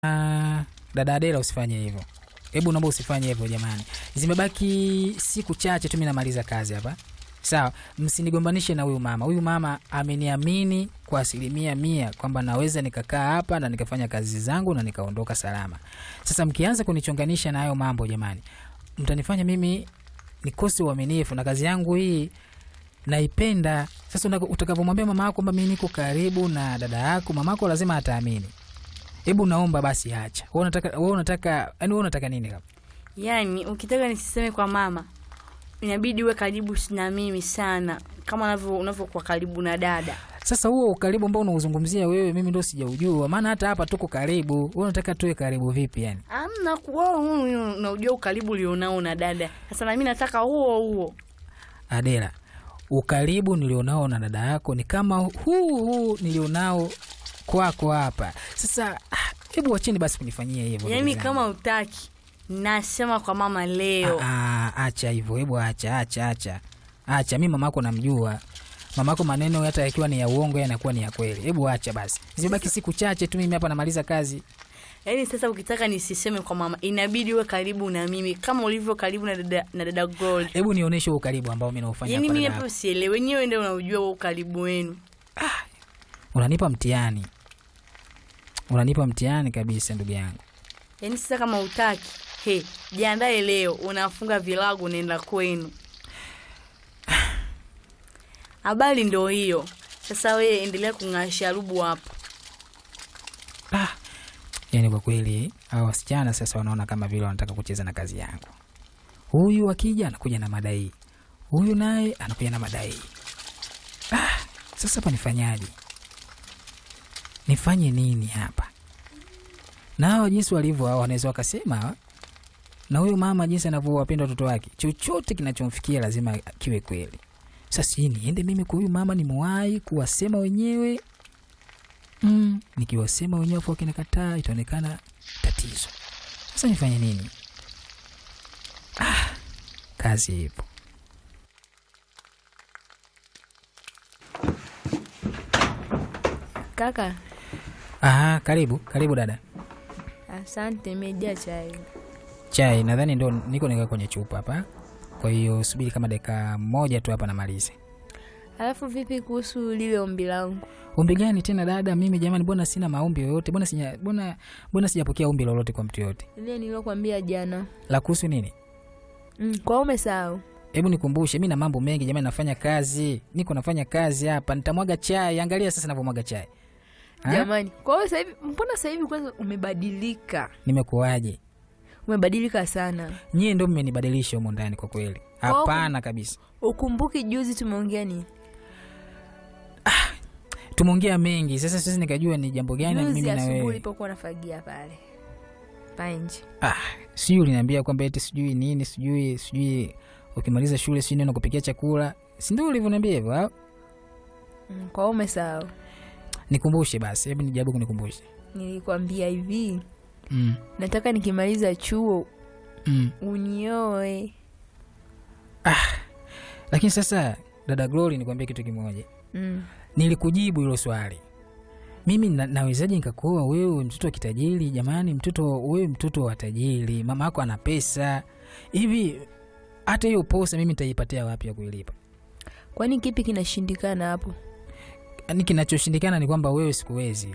Ah, dada Adela usifanye hivyo. Hebu naomba usifanye hivyo jamani. Zimebaki siku chache tu mimi namaliza kazi hapa. Sawa, msinigombanishe na huyu mama. Huyu mama ameniamini kwa asilimia mia kwamba naweza nikakaa hapa na nikafanya kazi zangu na nikaondoka salama. Sasa mkianza kunichonganisha na hayo mambo jamani, mtanifanya mimi nikose uaminifu na kazi yangu hii naipenda. Sasa unaka- utakavyomwambia mama yako kwamba mimi niko karibu na dada yako, mama yako lazima ataamini. Hebu naomba basi acha. Wewe unataka wewe unataka yani wewe unataka nini kama? Yaani ukitaka nisiseme kwa mama, inabidi uwe karibu na mimi sana, kama unavyo unavyokuwa karibu na dada. Sasa huo ukaribu ambao unauzungumzia wewe, mimi ndo sijaujua, maana hata hapa tuko karibu. Wewe unataka tuwe karibu vipi yani? Amna kuwa unaujua ukaribu ulionao na dada. Sasa na mimi nataka huo huo. Adela, ukaribu nilionao na dada yako ni kama huu huu nilionao kwako hapa. Sasa ah, hebu wacheni basi kunifanyia hivyo. Yaani ndugu zangu. kama utaki, nasema kwa mama leo. Ah, ah, acha hivyo, hebu acha, acha, acha, acha. Mi mamako namjua, mamako maneno hata yakiwa ni ya uongo yanakuwa ni ya kweli. Hebu acha basi, zimebaki siku chache tu, mimi hapa namaliza kazi. Yaani sasa ukitaka nisiseme kwa mama, inabidi uwe karibu na mimi kama ulivyo karibu na dada, na dada Gold. Hebu nionyeshe huo ukaribu ambao mi naufanya Yaani kwa mimi dada hapo yako. sielewi, wenyewe ndio unaujua huo ukaribu wenu. Unanipa mtihani, unanipa mtihani kabisa, ndugu yangu. Yaani sasa kama utaki, he, jiandae leo, unafunga vilago unaenda kwenu. Habari ndo hiyo. Sasa we endelea kung'aa sharubu hapo. Ah, yani kwa kweli hawa wasichana sasa wanaona kama vile wanataka kucheza na kazi yangu. Huyu akija anakuja na madai, huyu naye anakuja na madai. Ah, sasa hapa nifanyaje? Nifanye nini hapa? Na hawa jinsi walivyo hawa wanaweza wakasema hawa, na huyu mama jinsi anavyowapenda watoto wake, chochote kinachomfikia lazima kiwe kweli. Sasa sijui niende mimi kwa huyu mama nimuwahi kuwasema wenyewe mm, nikiwasema wenyewe afu wakinikataa itaonekana tatizo. Sasa nifanye nini? Ah, kazi ipo. Kaka, Aha, karibu karibu dada. asante, imejaa chai. Chai nadhani ndo niko nika kwenye chupa hapa, kwa hiyo subiri kama dakika moja tu hapa namalize. Alafu vipi kuhusu lile ombi langu? Ombi gani tena dada? Mimi jamani, mbona sina maombi yoyote? Mbona sija mbona mbona sijapokea ombi lolote kwa mtu yoyote? Lile nilokwambia jana. La kuhusu nini? Mm, kwa umesahau? Hebu nikumbushe, mi na mambo mengi jamani, nafanya kazi, niko nafanya kazi hapa, nitamwaga chai. Angalia sasa navyomwaga chai. Ha? Jamani, kwa hiyo sasa hivi, mbona sasa hivi kwanza umebadilika? Nimekuwaje? Umebadilika sana. Nyie ndo mmenibadilisha humo ndani kwa kweli. Kwa- Hapana kabisa. Ukumbuki juzi tumeongea nini? Tumeongea mengi, sasa sisi nikajua ni jambo gani Juzi mimi na asubuhi wewe. ulipokuwa unafagia pale panje. Ah, sijui uliniambia kwamba eti sijui nini, sijui sijui ukimaliza shule sijui neno kupikia chakula. Si ndio ulivyoniambia hivyo? au? Mm, kwa hiyo umesahau? Nikumbushe basi, hebu nijaribu kunikumbushe. Nilikwambia hivi, Mm. nataka nikimaliza chuo Mm. unioe. Lakini sasa dada Glory, nikwambie kitu kimoja. Mm. Nilikujibu hilo swali. Mimi na, nawezaje nikakuoa wewe mtoto wa kitajiri? Jamani, mtoto wewe mtoto wa tajiri, mama yako ana pesa hivi, hata hiyo posa mimi nitaipatia wapi ya kuilipa? Kwani kipi kinashindikana hapo? Yaani kinachoshindikana ni kwamba wewe sikuwezi.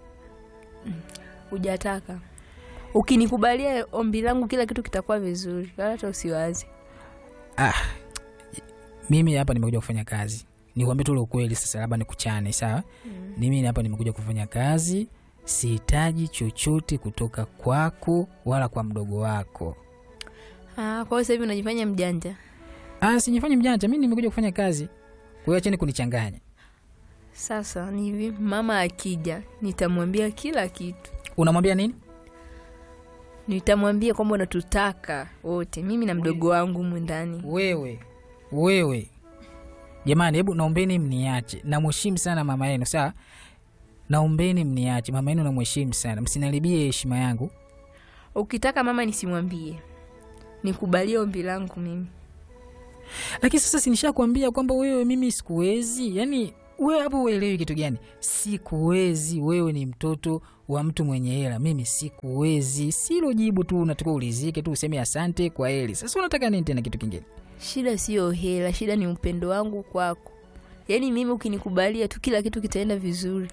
Hujataka. Ukinikubalia ombi langu, kila kitu kitakuwa vizuri, wala hata usiwazi. Ah, mimi hapa nimekuja kufanya kazi, nikwambie tu ule ukweli. Sasa labda nikuchane, sawa? Mimi hapa nimekuja kufanya kazi, sihitaji chochote kutoka kwako wala kwa mdogo wako. Ah, kwa hiyo sasa hivi unajifanya mjanja. Ah, sijifanye mjanja, mimi nimekuja kufanya kazi. Kwa hiyo acheni kunichanganya. Sasa ni hivi, mama akija, nitamwambia kila kitu. Unamwambia nini? Nitamwambia kwamba unatutaka wote, mimi na mdogo wangu humu ndani. Wewe wewe, jamani, hebu naombeni mniache. Namheshimu sana mama yenu, sawa? Naombeni mniache, mama yenu namheshimu sana, msiniharibie heshima yangu. Ukitaka mama nisimwambie, nikubalie ombi langu mimi. Lakini sasa sinishakwambia kwamba wewe mimi sikuwezi, yaani we hapo uelewi kitu gani sikuwezi wewe ni mtoto wa mtu mwenye hela mimi sikuwezi silo jibu tu unatakiwa ulizike tu useme asante kwa heli sasa unataka nini tena kitu kingine shida siyo hela shida ni upendo wangu kwako yaani mimi ukinikubalia tu kila kitu kitaenda vizuri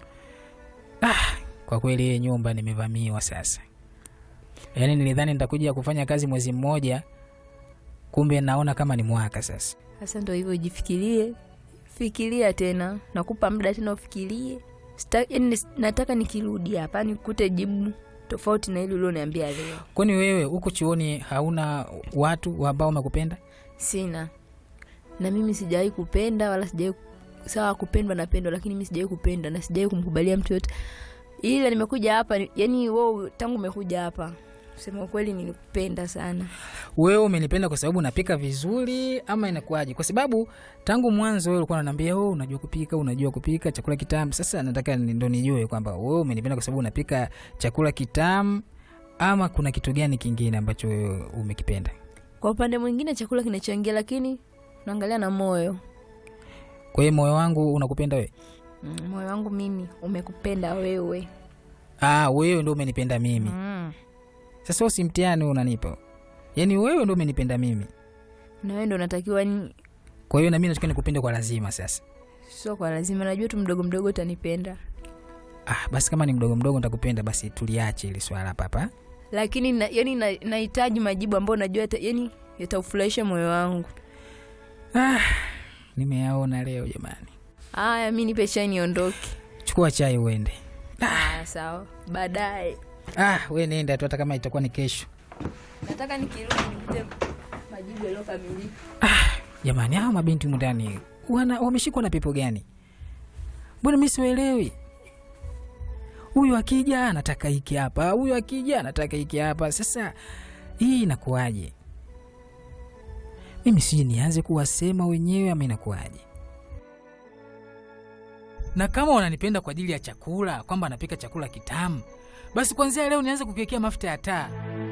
kwa kweli hii nyumba nimevamiwa sasa yaani nilidhani nitakuja kufanya kazi mwezi mmoja kumbe naona kama ni mwaka sasa sasa ndo hivyo jifikirie fikiria tena nakupa muda tena ufikirie Sita, yani, nataka nikirudi hapa nikute jibu tofauti na hili ulioniambia leo kwani wewe huku chuoni hauna watu ambao wamekupenda sina na mimi sijawahi kupenda wala sijawahi sawa kupendwa napendwa lakini mi sijawahi kupenda na sijawahi kumkubalia mtu yote ila nimekuja hapa ni- yani wo tangu umekuja hapa kusema ukweli nilikupenda sana wewe umenipenda kwa sababu napika vizuri ama inakuwaje kwa sababu tangu mwanzo wewe ulikuwa unaniambia oh, unajua kupika unajua kupika chakula kitamu sasa nataka ni- ndo nijue kwamba wewe umenipenda kwa sababu unapika chakula kitamu ama kuna kitu gani kingine ambacho wewe umekipenda kwa upande mwingine chakula kinachangia lakini naangalia na moyo kwa hiyo moyo wangu unakupenda wewe mm, moyo wangu mimi umekupenda wewe ah, wewe ndo umenipenda mimi mm. sasa usimtiani unanipa yaani wewe ndo umenipenda mimi na wewe ndo unatakiwa ni kwa hiyo nami natakiwa nikupende kwa lazima sasa sio kwa lazima najua tu mdogo mdogo utanipenda ah, basi kama ni mdogo mdogo nitakupenda basi tuliache ili swala papa lakini na, yani na- nahitaji majibu ambayo najua yata- yani yataufurahisha moyo wangu ah, nimeyaona leo jamani haya mi nipe chai niondoke chukua chai uende ah, sawa baadaye ah, we nenda tu hata kama itakuwa ni kesho nataka nikirudi nikute majibu yaliyokamilika jamani hawa mabinti humu ndani wana wameshikwa na pepo gani mbona mi siwaelewi huyu akija anataka hiki hapa huyu akija anataka hiki hapa sasa hii inakuwaje mimi siji nianze kuwasema wenyewe ama inakuwaje na kama wananipenda kwa ajili ya chakula kwamba anapika chakula kitamu basi kwanzia leo nianze kukiwekea mafuta ya taa